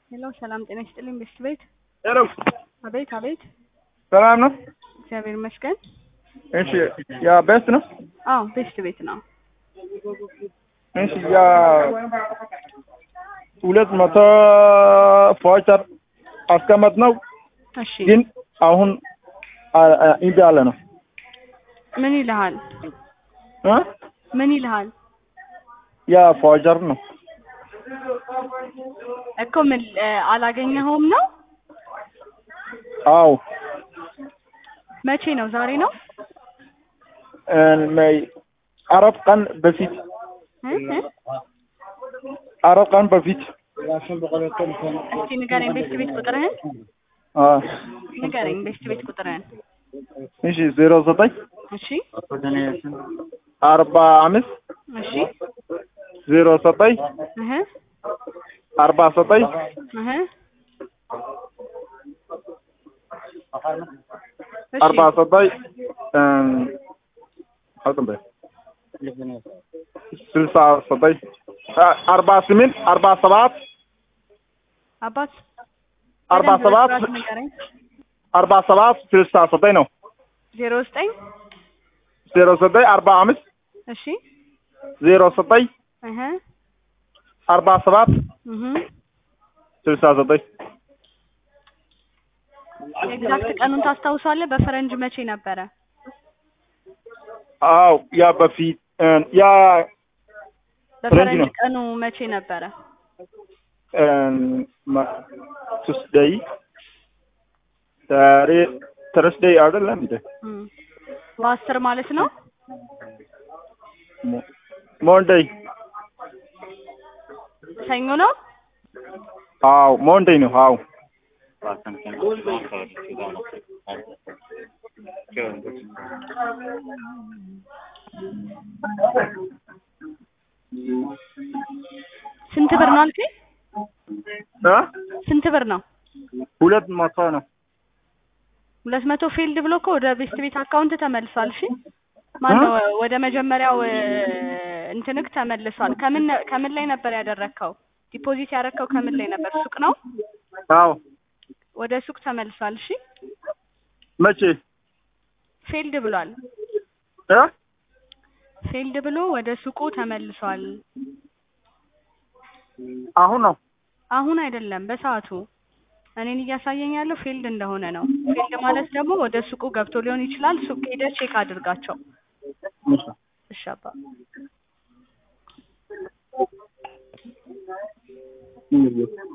ሄሎ ሰላም ጤና ይስጥልኝ ቤስት ቤት ሄሎ አቤት አቤት ሰላም ነው? እግዚአብሔር ይመስገን እሺ ያ ቤስት ነው? አዎ ቤስት ቤት ነው እሺ ያ ሁለት መቶ ፎቸር አስቀመጥ ነው እሺ ግን አሁን አ- አ- እምቢ አለ ነው ምን ይልሃል እ ምን ይልሃል ያ ፎቸር ነው እኮ ምን እ፣ አላገኘኸውም ነው አው መቼ ነው ዛሬ ነው አራት ቀን በፊት እ? እ? አራት ቀን በፊት እስቲ ንገረኝ ቤስት ቤት ቁጥርህን አ ንገረኝ ቤስት ቤት ቁጥርህን እሺ ዜሮ ዘጠኝ እሺ አርባ አምስት እሺ ዜሮ ዘጠኝ እህ አርባ ዘጠኝ እህ እሺ አርባ ዘጠኝ አልቅም በይ ስልሳ ዘጠኝ አ- አርባ ስምንት አርባ ሰባት አባት አርባ በደንብ ሰባት በስርዓት ንገረኝ አርባ ሰባት ስልሳ ዘጠኝ ነው ዜሮ ዘጠኝ ዜሮ ዘጠኝ አርባ አምስት እሺ ዜሮ ዘጠኝ እህ አርባ ሰባት እህ ስልሳ ዘጠኝ ኤግዛክት ቀኑን ታስታውሳለህ በፈረንጅ መቼ ነበረ አው ያ በፊት እ፣ ያ በፈረንጅ ነው። ቀኑ መቼ ነበረ ቱስደይ ዛሬ ተርስደይ አይደለም እንዴ እም። በአስር ማለት ነው ሞንደይ ሰኞ ነው አው ሞንደይ ነው አው ስንት ብር ነው አልከኝ እ ስንት ብር ነው ሁለት መቶ ነው ሁለት መቶ ፊልድ ብሎ እኮ ወደ ቤስት ቤት አካውንት ተመልሷል እሺ ማነው ወደ መጀመሪያው እ፣ እንትንክ ተመልሷል ከምን ነ- ከምን ላይ ነበር ያደረግከው ዲፖዚት ያደረግከው ከምን ላይ ነበር ሱቅ ነው አው ወደ ሱቅ ተመልሷል እሺ መቼ ፊልድ ብሏል እ ፊልድ ብሎ ወደ ሱቁ ተመልሷል አሁን ነው አሁን አይደለም በሰዓቱ እኔን እያሳየኝ ያለው ፊልድ እንደሆነ ነው ፊልድ ማለት ደግሞ ወደ ሱቁ ገብቶ ሊሆን ይችላል ሱቅ ሄደህ ቼክ አድርጋቸው እሺ አባ እሺ